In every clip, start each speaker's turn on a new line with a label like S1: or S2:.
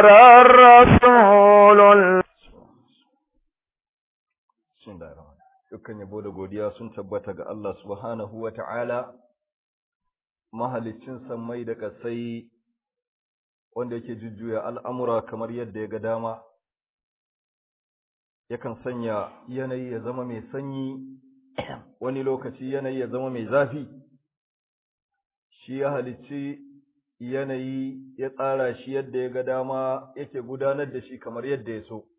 S1: الرسول
S2: dukkan yabo da godiya sun tabbata ga Allah subhanahu wa ta'ala, mahalicin sammai da ƙasai wanda yake jujjuya al'amura kamar yadda ya ga dama, yakan sanya yanayi ya zama mai sanyi, wani lokaci yanayi ya zama mai zafi, shi ya halicci yanayi ya tsara shi yadda ya ga dama yake gudanar da shi kamar yadda ya so.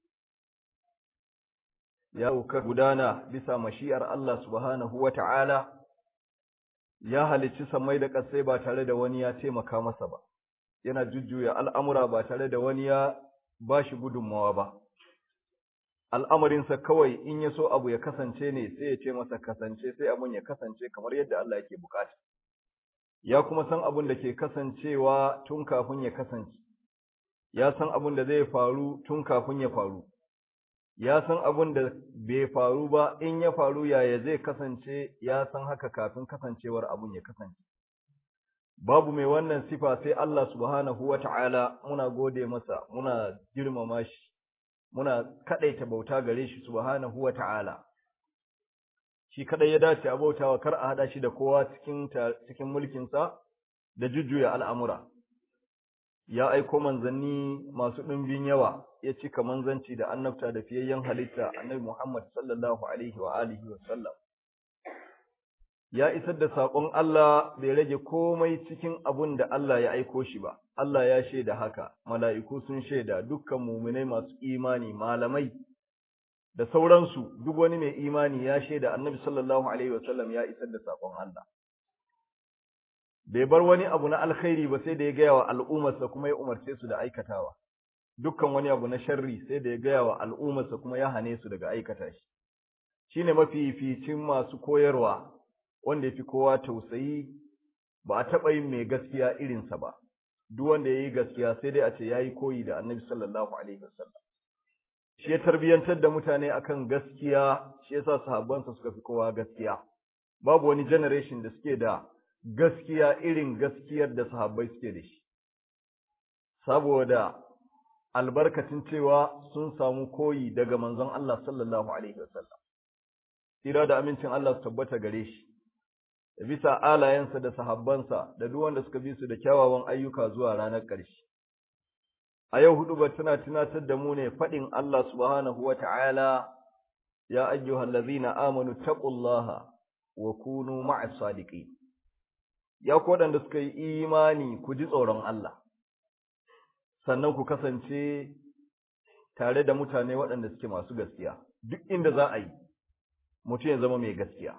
S2: ya auka gudana bisa mashi'ar Allah subhanahu wa ta'ala, ya halicci sammai da ƙasai ba tare da wani ya taimaka masa ba, yana jujjuya al'amura ba tare da wani ya ba shi gudunmawa ba. Al'amarinsa kawai in ya so abu ya kasance ne sai ya ce masa kasance sai abun ya kasance kamar yadda Allah yake bukata. Ya kuma san abun da ke kasancewa tun kafin ya kasance, ya san abun da zai faru tun kafin ya faru. ya san abin da bai faru ba in ya faru yaya zai kasance ya san haka kafin kasancewar abin ya kasance babu mai wannan sifa sai Allah subhanahu wata'ala muna gode masa muna girmama shi muna kadaita bauta gare shi subhanahu wata'ala shi kadai ya dace a bautawa kar a hada shi da kowa cikin cikin mulkin sa da jujjuya al'amura ya aiko manzanni masu ɗimbin yawa ya cika manzanci da annabta da fiyayyen halitta annabi Muhammad sallallahu alaihi wa alihi wa sallam ya isar da saƙon Allah bai rage komai cikin abun da Allah ya aiko shi ba Allah ya shaida haka mala'iku sun shaida dukkan muminai masu imani malamai da sauransu duk wani mai imani ya shaida annabi sallallahu alaihi wa sallam ya isar da saƙon Allah bai bar wani abu na alkhairi ba sai da ya gaya wa al'ummarsa kuma ya umarce su da aikatawa dukkan wani abu na sharri sai da ya gaya wa al'ummarsa kuma ya hane su daga aikata shi shine mafificin masu koyarwa wanda yafi kowa tausayi ba a taɓa yin mai gaskiya irinsa ba duk wanda ya yi gaskiya sai dai a ce ya yi koyi da annabi sallallahu alaihi wasallam shi ya tarbiyantar da mutane akan gaskiya shi yasa sahabbansa suka fi kowa gaskiya babu wani generation da suke da gaskiya irin gaskiyar da sahabbai suke da shi saboda albarkacin cewa sun samu koyi daga manzon Allah sallallahu alaihi wasallam tsira da amincin Allah su tabbata gare shi da bisa alayensa da sahabbansa da duk wanda suka bi su da kyawawan ayyuka zuwa ranar ƙarshe a yau hudu ba tana tunatar da mu ne faɗin Allah subhanahu wa ta'ala ya ayyuhallazina amanu taqullaha wa kunu ma'as sadiqin ya ku waɗanda suka yi imani ku ji tsoron Allah, sannan ku kasance tare da mutane waɗanda suke masu gaskiya, duk inda za a yi, mutum ya zama mai gaskiya.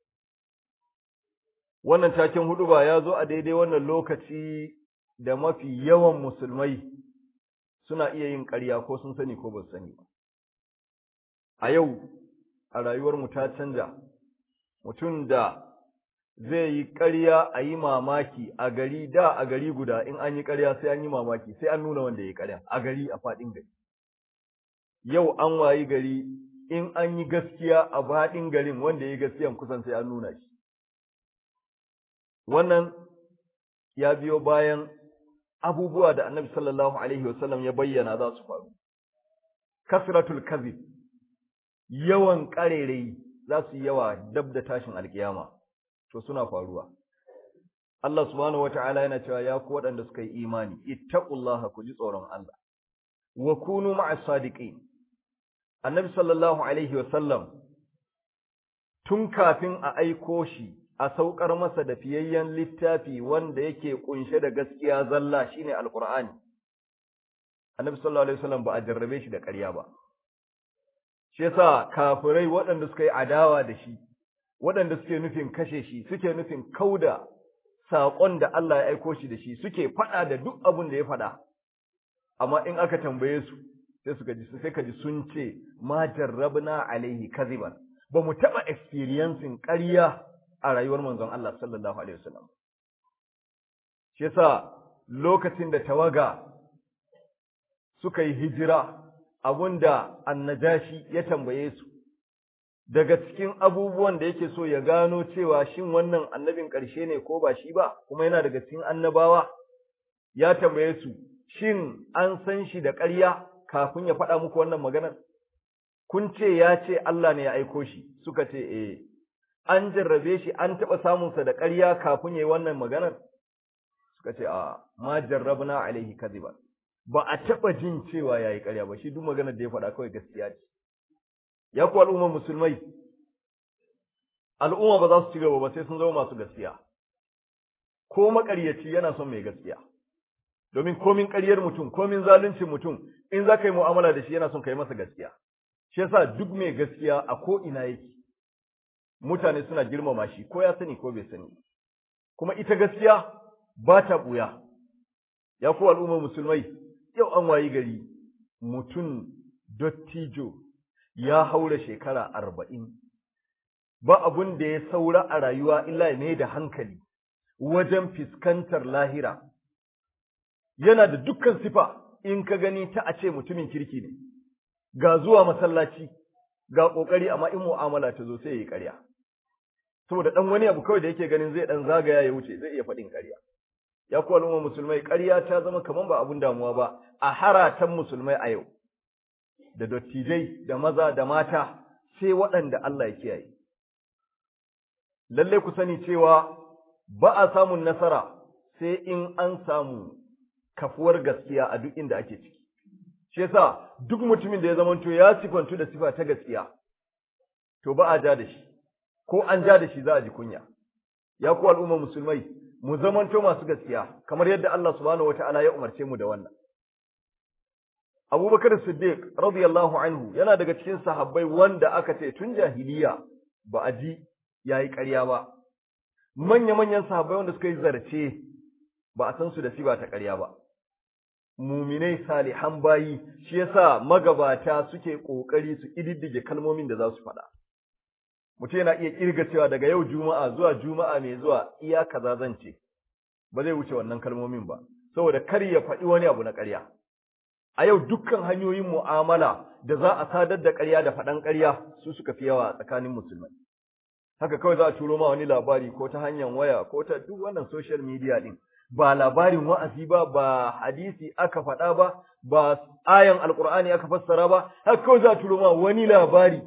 S2: Wannan taken hudu ba ya zo a daidai wannan lokaci da mafi yawan musulmai suna iya yin ƙarya ko sun sani ko ba su sani ba. A yau, a rayuwarmu ta canja, mutum da zai yi ƙarya a yi mamaki a gari da a gari guda in an yi ƙarya sai an yi mamaki sai an nuna wanda ya yi ƙarya a gari a faɗin gari. Yau an wayi gari in an yi gaskiya a faɗin garin wanda ya yi gaskiyan kusan sai an nuna shi. Wannan ya biyo bayan abubuwa da annabi sallallahu Alaihi wasallam ya bayyana za su faru. Kasratul kazib yawan ƙarerai za su yi yawa dab da tashin alkiyama. to suna faruwa. Allah subhanahu wata'ala yana cewa ya ku waɗanda suka yi imani, ittaqullaha ku ji tsoron Allah, wa kunu ma'as sadiqin. Annabi sallallahu alaihi wa sallam tun kafin a aiko shi a saukar masa da fiyayyen littafi wanda yake kunshe da gaskiya zalla shine alqur'ani. Annabi sallallahu alaihi wa sallam ba a jarrabe shi da ƙarya ba. Shi yasa kafirai waɗanda suka yi adawa da shi waɗanda suke nufin kashe shi suke nufin kauda saƙon da Allah ya aiko shi da shi suke faɗa da duk abin da ya faɗa amma in aka tambaye su sai suka ji sai ka ji sun ce ma jarrabna alaihi kaziban ba mu taɓa experiencing ƙarya a rayuwar manzon Allah sallallahu alaihi wasallam shi yasa lokacin da tawaga suka yi hijira abunda annajashi ya tambaye su daga cikin abubuwan da yake so ya gano cewa shin wannan annabin ƙarshe ne ko ba shi ba kuma yana daga cikin annabawa ya tambaye su shin an san shi da ƙarya kafin ya faɗa muku wannan maganar kun ce ya ce Allah ne ya aiko shi suka ce eh an jarrabe shi an taɓa samunsa da ƙarya kafin ya yi wannan maganar suka ce a ma jarrabna alaihi kadhiba ba a taɓa jin cewa ya yi ƙarya ba shi duk maganar da ya faɗa kawai gaskiya ce ya ku al'ummar musulmai al'umma ba za su ci gaba ba sai sun zama masu gaskiya ko maƙaryaci yana son mai gaskiya domin komin ƙaryar mutum komin zaluncin mutum in za ka yi mu'amala da shi yana son ka yi masa gaskiya shi yasa duk mai gaskiya a ko ina yake mutane suna girmama shi ko ya sani ko bai sani kuma ita gaskiya ba ta ɓuya ya ku al'ummar musulmai yau an wayi gari mutum dottijo ya haura shekara arba'in ba abun da ya saura a rayuwa illa ne da hankali wajen fiskantar lahira yana da dukkan sifa in ka gani ta a ce mutumin kirki ne ga zuwa masallaci ga ƙoƙari amma in mu'amala ta zo sai ya yi ƙarya saboda ɗan wani abu kawai da yake ganin zai ɗan zagaya ya wuce zai iya faɗin ƙarya ya ku al'umma musulmai ƙarya ta zama kamar ba abun damuwa ba a haratan musulmai a yau da dattijai da maza da mata sai waɗanda Allah ya kiyaye lallai ku sani cewa ba a samun nasara sai in an samu kafuwar gaskiya a duk inda ake ciki shi yasa duk mutumin da ya zamanto ya sifantu da sifa ta gaskiya to ba a ja da shi ko an ja da shi za a ji kunya ya ku al'umma musulmai mu zamanto masu gaskiya kamar yadda Allah subhanahu wataala ya umarce mu da wannan Abubakar Siddiq radiyallahu anhu yana daga cikin sahabbai wanda aka ce tun jahiliya ba a ji yayi ƙarya ba manya-manyan sahabbai wanda suka yi zarce ba a san su da siba ta ƙarya ba muminai salihan bayi shi yasa magabata suke ƙoƙari su ƙididdige kalmomin da za su faɗa mutum yana iya ƙirga cewa daga yau juma'a zuwa juma'a mai zuwa iya kaza zan ce ba zai wuce wannan kalmomin ba saboda kar ya faɗi wani abu na ƙarya a yau dukkan hanyoyin mu'amala da za a sadar da ƙarya da faɗan ƙarya su suka fi yawa a tsakanin musulmai haka kawai za a turo ma wani labari ko ta hanyar waya ko ta duk wannan social media din ba labarin wa'azi ba ba hadisi aka faɗa ba ba ayan alqur'ani aka fassara ba haka kawai za a turo ma wani labari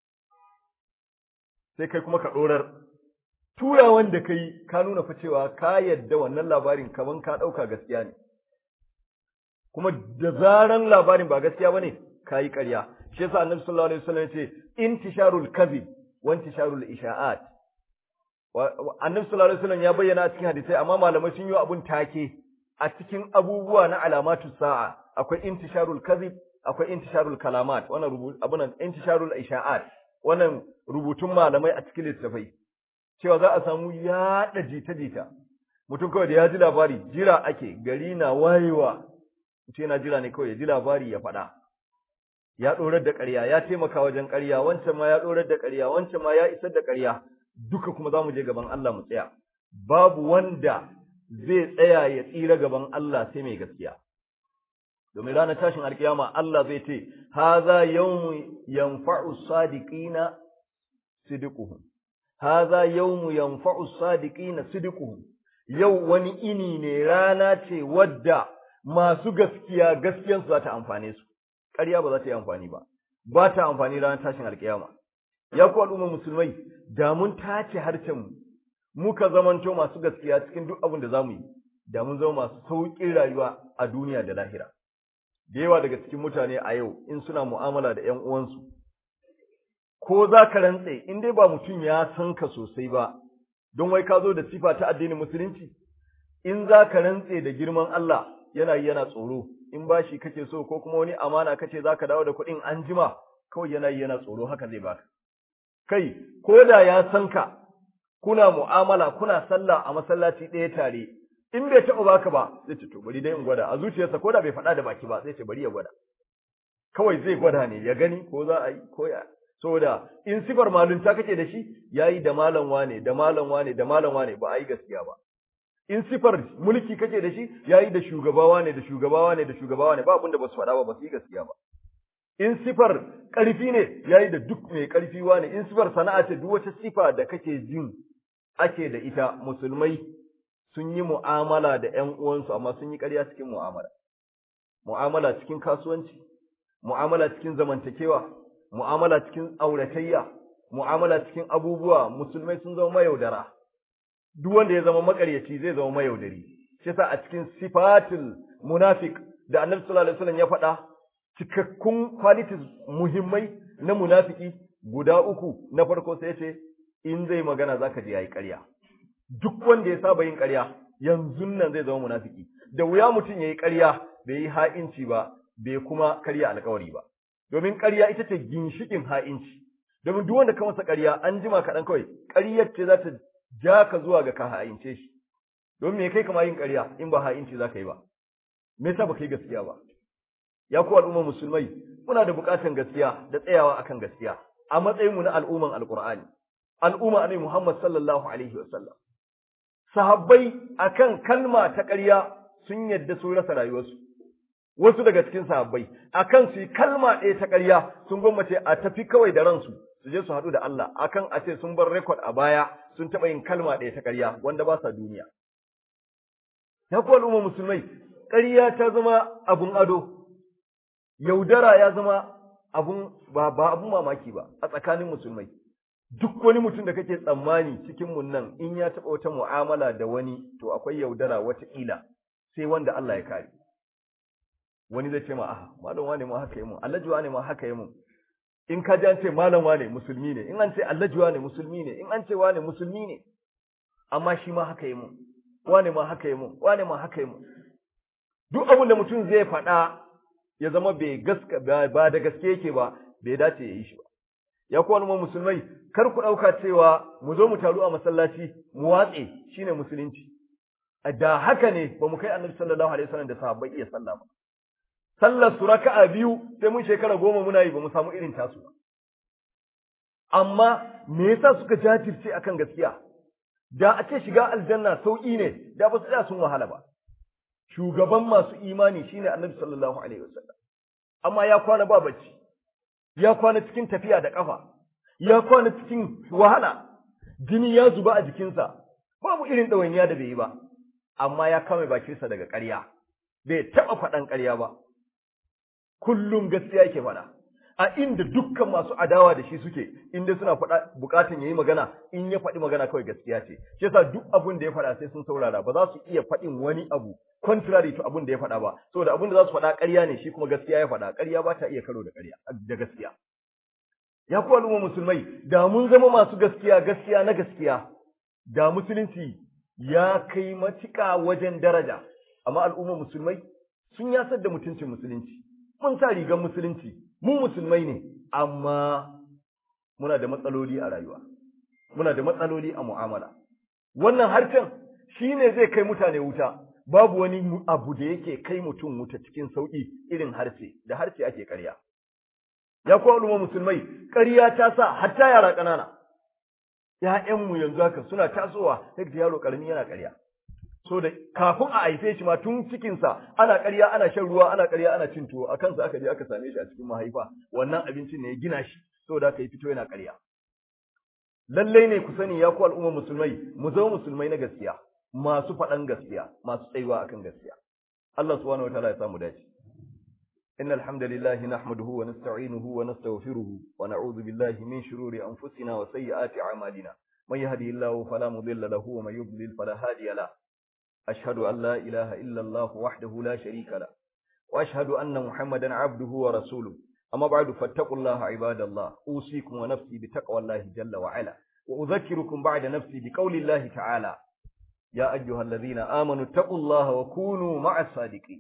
S2: sai kai kuma ka ɗorar tura wanda kai ka nuna fa cewa ka yadda wannan labarin kaman ka ɗauka gaskiya ne kuma da zaran labarin ba gaskiya bane ka yi ƙarya shi yasa annabi sallallahu alaihi wasallam ya ce intisharul kadhib wantisharul isha'at annabi sallallahu alaihi wasallam ya bayyana a cikin hadisai amma malamai sun yi abun take a cikin abubuwa na alamatu sa'a akwai intisharul kadhib akwai intisharul kalamat wannan rubutu abunan intisharul isha'at wannan rubutun malamai a cikin littafai cewa za a samu yaɗa jita-jita mutum kawai da ya ji labari jira ake gari na wayewa mutum yana jira ne kawai ya ji labari ya faɗa ya ɗorar da ƙarya ya taimaka wajen ƙarya wancan ma ya ɗorar da ƙarya wancan ma ya isar da ƙarya duka kuma za mu je gaban Allah mu tsaya babu wanda zai tsaya ya tsira gaban Allah sai mai gaskiya domin ranar tashin alkiyama Allah zai ce haza yawmu yanfa'u sadiqina sidquhum haza yawmu yanfa'u sadiqina sidquhum yau wani ini ne rana ce wadda masu gaskiya gaskiyansu za ta amfane su ƙarya ba za ta yi amfani ba, ba ta amfani ranar tashin alƙiyama. Ya ku al'ummar musulmai, da mun tace harshenmu, muka zamanto masu gaskiya cikin duk abin da za mu yi, da mun zama masu sauƙin rayuwa a duniya da lahira. Da yawa daga cikin mutane a yau in suna mu'amala da ‘yan uwansu, ko za ka rantse in dai ba mutum ya san ka sosai ba, don wai ka zo da sifa ta addinin musulunci, in za ka rantse da girman Allah yana yi yana tsoro, in bashi kake so ko kuma wani amana kace zaka dawo da kuɗin an jima kawai yana yi yana tsoro haka zai baka kai ko da ya san ka kuna mu'amala kuna sallah a masallaci ɗaya tare in bai taɓa baka ba zai ce to bari dai in gwada a zuciyarsa ko da bai faɗa da baki ba zai ce bari ya gwada kawai zai gwada ne ya gani ko za a yi ko ya saboda in sifar malunta kake da shi yayi da malam wane da malam wane da malam wane ba a yi gaskiya ba in sifar mulki kake da shi yayi da shugabawa ne da shugabawa ne da shugabawa ne ba abin da basu faɗa ba ba su yi gaskiya ba in sifar ƙarfi ne yayi da duk mai ƙarfi wane in sifar sana'a ce duk wata sifa da kake jin ake da ita musulmai sun yi mu'amala da ƴan uwansu amma sun yi ƙarya cikin mu'amala mu'amala cikin kasuwanci mu'amala cikin zamantakewa mu'amala cikin auratayya mu'amala cikin abubuwa musulmai sun zama mayaudara duk wanda ya zama makaryaci zai zama mayaudari shi yasa a cikin sifatul munafiq da annabi sallallahu alaihi wasallam ya faɗa cikakkun qualities muhimmai na munafiki guda uku na farko sai ce in zai magana zaka ji yayi ƙarya duk wanda ya saba yin ƙarya yanzu nan zai zama munafiki da wuya mutum yayi ƙarya bai yi ha'inci ba bai kuma karya alƙawari ba domin ƙarya ita ce ginshikin ha'inci domin duk wanda ka masa ƙarya an jima kaɗan kawai ƙaryar ce za ta ja ka zuwa ga ka ha'ince shi domin me kai kama yin ƙarya in ba ha'inci za ka yi ba me yasa ba ka yi gaskiya ba ya ku al'ummar musulmai muna da buƙatar gaskiya da tsayawa akan gaskiya a matsayin mu na al'umman alqur'ani al'umma annabi Muhammad sallallahu alaihi wasallam sahabbai akan kalma ta ƙarya sun yadda sun rasa rayuwarsu wasu daga cikin sahabbai akan su yi kalma ɗaya ta ƙarya sun gwammace a tafi kawai da ransu su je su haɗu da Allah akan a ce sun bar rekod a baya sun taɓa yin kalma ɗaya ta ƙarya wanda ba sa duniya ya ku al'umma musulmai ƙarya ta zama abun ado yaudara ya zama abun ba ba abun mamaki ba a tsakanin musulmai duk wani mutum da kake tsammani cikin mun nan in ya taɓa wata mu'amala da wani to akwai yaudara wataƙila sai wanda Allah ya kare wani zai ce ma aha malam wane ma haka yi mun alhaji wane ma haka yi mun in ka ji an ce malam wane musulmi ne in an ce alhaji wane musulmi ne in an ce wane musulmi ne amma shi ma haka yi mun wane ma haka yi mun wane ma haka yi mun duk abin da mutum zai faɗa ya zama bai gaska ba da gaske yake ba bai dace ya yi shi ba ya kuwa mu musulmai kar ku ɗauka cewa mu zo mu taru a masallaci mu watse shine musulunci da haka ne ba mu kai annabi sallallahu alaihi wasallam da sahabbai iya sallah ba sallar su raka'a biyu sai mun shekara goma muna yi ba mu samu irin tasu ba amma me yasa suka jajirce akan gaskiya da a ce shiga aljanna sauki ne da ba su tsaya sun wahala ba shugaban masu imani shine annabi sallallahu alaihi wasallam amma ya kwana ba bacci ya kwana cikin tafiya da kafa ya kwana cikin wahala jini ya zuba a jikinsa babu irin ɗawainiya da bai yi ba amma ya kame bakinsa daga ƙarya bai taɓa faɗan ƙarya ba kullum gaskiya yake faɗa a inda dukkan masu adawa da shi suke inda suna faɗa bukatan yayi magana in ya faɗi magana kawai gaskiya ce shi yasa duk abin da ya faɗa sai sun saurara ba za su iya faɗin wani abu contrary to abin da ya faɗa ba saboda abin da za su faɗa ƙarya ne shi kuma gaskiya ya faɗa ƙarya ba ta iya karo da ƙarya da gaskiya ya ku al'umma musulmai da mun zama masu gaskiya gaskiya na gaskiya da musulunci ya kai matuƙa wajen daraja amma al'umma musulmai sun yasar da mutuncin musulunci mun sa rigar musulunci mu musulmai ne amma muna da matsaloli a rayuwa muna da matsaloli a mu'amala wannan harshen shine zai kai mutane wuta babu wani abu da yake kai mutum wuta cikin sauƙi irin harshe da harshe ake ƙarya ya kuwa al'umma musulmai ƙarya ta sa hatta yara ƙanana ‘ya'yanmu yanzu haka suna tasowa sai da yaro ƙarami yana ƙarya so da kafin a haife shi ma tun cikinsa ana ƙarya ana shan ruwa ana ƙarya ana cin tuwo a kansa aka je aka same shi a cikin mahaifa wannan abincin ne ya gina shi saboda aka yi fito yana ƙarya lallai ne ku sani ya ku al'umma musulmai mu zama musulmai na gaskiya masu faɗan gaskiya masu tsayuwa akan gaskiya Allah subhanahu wataala ya samu dace إن الحمد لله نحمده ونستعينه ونستغفره ونعوذ بالله من شرور أنفسنا وسيئات أعمالنا من يهدي الله فلا مضل له ومن يضلل فلا هادي له أشهد أن لا إله إلا الله وحده لا شريك له وأشهد أن محمدا عبده ورسوله أما بعد فاتقوا الله عباد الله أوصيكم ونفسي بتقوى الله جل وعلا وأذكركم بعد نفسي بقول الله تعالى يا أيها الذين آمنوا اتقوا الله وكونوا مع الصادقين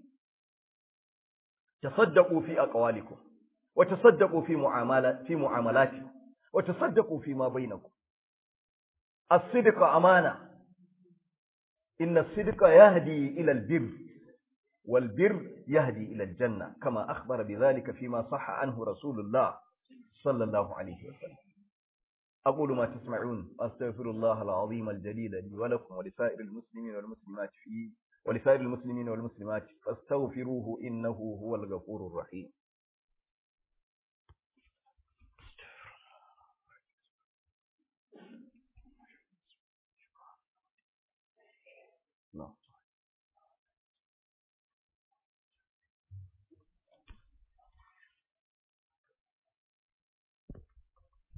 S2: تصدقوا في أقوالكم وتصدقوا في معاملات في معاملاتكم وتصدقوا فيما بينكم الصدق أمانة إن الصدق يهدي إلى البر والبر يهدي إلى الجنة كما أخبر بذلك فيما صح عنه رسول الله صلى الله عليه وسلم أقول ما تسمعون أستغفر الله العظيم الجليل لي ولكم ولسائر المسلمين والمسلمات فيه ولسائر المسلمين والمسلمات فاستغفروه إنه هو الغفور الرحيم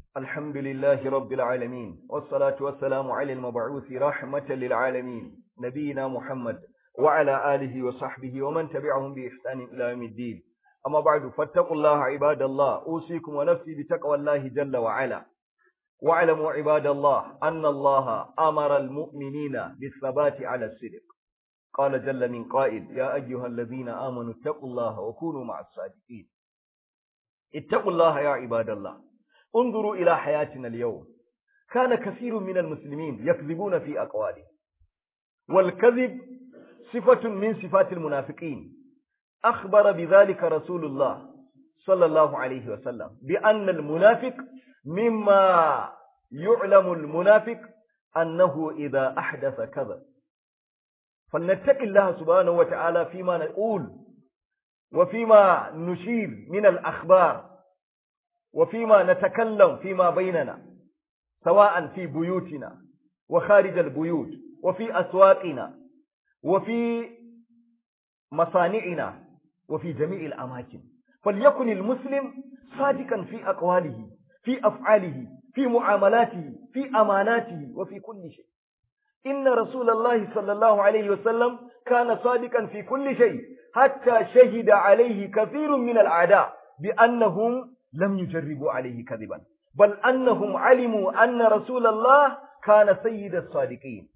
S2: الحمد لله رب العالمين والصلاة والسلام على المبعوث رحمة للعالمين نبينا محمد وعلى آله وصحبه ومن تبعهم بإحسان إلى يوم الدين أما بعد فاتقوا الله عباد الله أوصيكم ونفسي بتقوى الله جل وعلا واعلموا عباد الله أن الله أمر المؤمنين بالثبات على الصدق قال جل من قائل يا أيها الذين آمنوا اتقوا الله وكونوا مع الصادقين اتقوا الله يا عباد الله انظروا إلى حياتنا اليوم كان كثير من المسلمين يكذبون في أقوالهم والكذب صفة من صفات المنافقين أخبر بذلك رسول الله صلى الله عليه وسلم بأن المنافق مما يعلم المنافق أنه إذا أحدث كذب فلنتق الله سبحانه وتعالى فيما نقول وفيما نشير من الأخبار وفيما نتكلم فيما بيننا سواء في بيوتنا وخارج البيوت وفي أسواقنا وفي مصانعنا وفي جميع الأماكن فليكن المسلم صادقا في أقواله في أفعاله في معاملاته في أماناته وفي كل شيء إن رسول الله صلى الله عليه وسلم كان صادقا في كل شيء حتى شهد عليه كثير من الأعداء بأنهم لم يجربوا عليه كذبا بل أنهم علموا أن رسول الله كان سيد الصادقين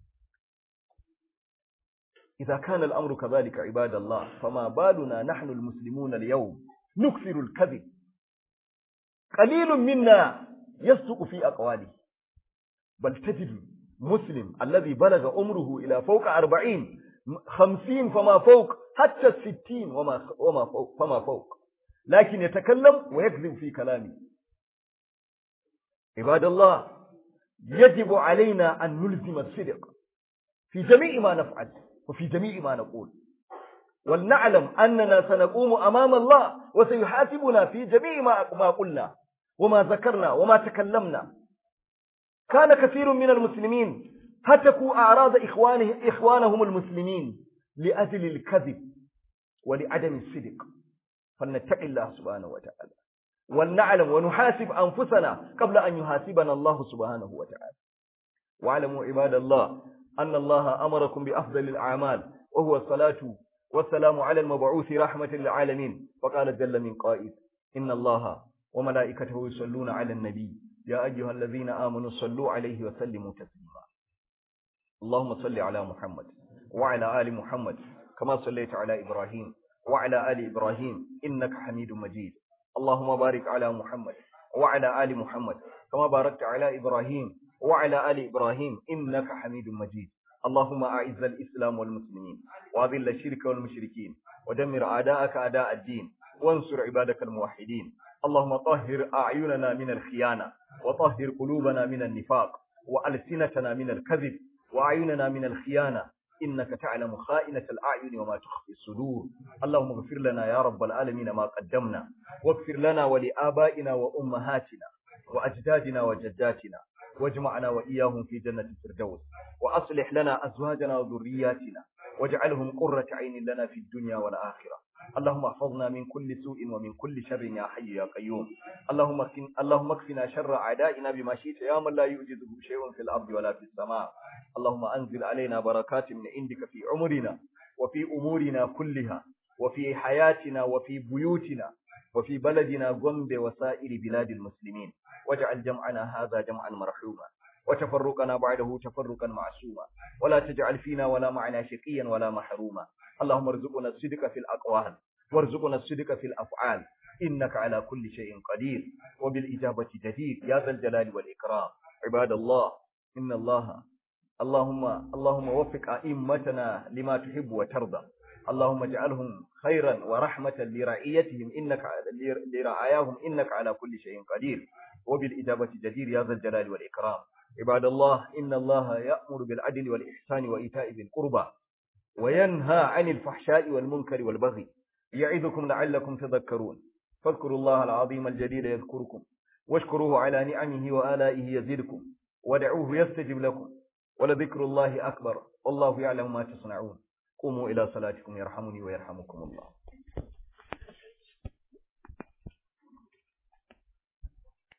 S2: إذا كان الأمر كذلك عباد الله فما بالنا نحن المسلمون اليوم نكثر الكذب قليل منا يصدق في أقواله بل تجد مسلم الذي بلغ عمره إلى فوق أربعين خمسين فما فوق حتى الستين وما, وما فوق فما فوق لكن يتكلم ويكذب في كلامه عباد الله يجب علينا أن نلزم الصدق في جميع ما نفعل وفي جميع ما نقول ولنعلم أننا سنقوم أمام الله وسيحاسبنا في جميع ما ما قلنا وما ذكرنا وما تكلمنا كان كثير من المسلمين هتكوا أعراض إخوانه إخوانهم المسلمين لأجل الكذب ولعدم الصدق فلنتق الله سبحانه وتعالى ولنعلم ونحاسب أنفسنا قبل أن يحاسبنا الله سبحانه وتعالى واعلموا عباد الله أن الله أمركم بأفضل الأعمال وهو الصلاة والسلام على المبعوث رحمة للعالمين وقال جل من قائل إن الله وملائكته يصلون على النبي يا أيها الذين آمنوا صلوا عليه وسلموا تسليما اللهم صل على محمد وعلى آل محمد كما صليت على إبراهيم وعلى آل إبراهيم إنك حميد مجيد اللهم بارك على محمد وعلى آل محمد كما باركت على إبراهيم وعلى آل إبراهيم إنك حميد مجيد اللهم أعز الإسلام والمسلمين وأذل الشرك والمشركين ودمر أعداءك أعداء الدين وانصر عبادك الموحدين اللهم طهر أعيننا من الخيانة وطهر قلوبنا من النفاق وألسنتنا من الكذب وأعيننا من الخيانة إنك تعلم خائنة الأعين وما تخفي الصدور اللهم اغفر لنا يا رب العالمين ما قدمنا واغفر لنا ولآبائنا وأمهاتنا وأجدادنا وجداتنا واجمعنا وإياهم في جنة الفردوس وأصلح لنا أزواجنا وذرياتنا واجعلهم قرة عين لنا في الدنيا والآخرة اللهم احفظنا من كل سوء ومن كل شر يا حي يا قيوم اللهم اكفنا اللهم اكفنا شر اعدائنا بما شئت يا من لا يوجده شيء في الارض ولا في السماء اللهم انزل علينا بركات من عندك في عمرنا وفي امورنا كلها وفي حياتنا وفي بيوتنا وفي بلدنا غومبي وسائر بلاد المسلمين واجعل جمعنا هذا جمعا مرحوما وتفرقنا بعده تفرقا معصوما ولا تجعل فينا ولا معنا شقيا ولا محروما اللهم ارزقنا الصدق في الأقوال وارزقنا الصدق في الأفعال إنك على كل شيء قدير وبالإجابة جدير يا ذا الجلال والإكرام عباد الله إن الله اللهم اللهم وفق أئمتنا لما تحب وترضى اللهم اجعلهم خيرا ورحمة لرعيتهم إنك لرعاياهم إنك على كل شيء قدير وبالإجابة جدير يا ذا الجلال والإكرام عباد الله إن الله يأمر بالعدل والإحسان وإيتاء ذي القربى وينهى عن الفحشاء والمنكر والبغي يعظكم لعلكم تذكرون فاذكروا الله العظيم الجليل يذكركم واشكروه على نعمه وآلائه يزدكم ودعوه يستجب لكم ولذكر الله أكبر والله يعلم ما تصنعون قوموا إلى صلاتكم يرحمني ويرحمكم الله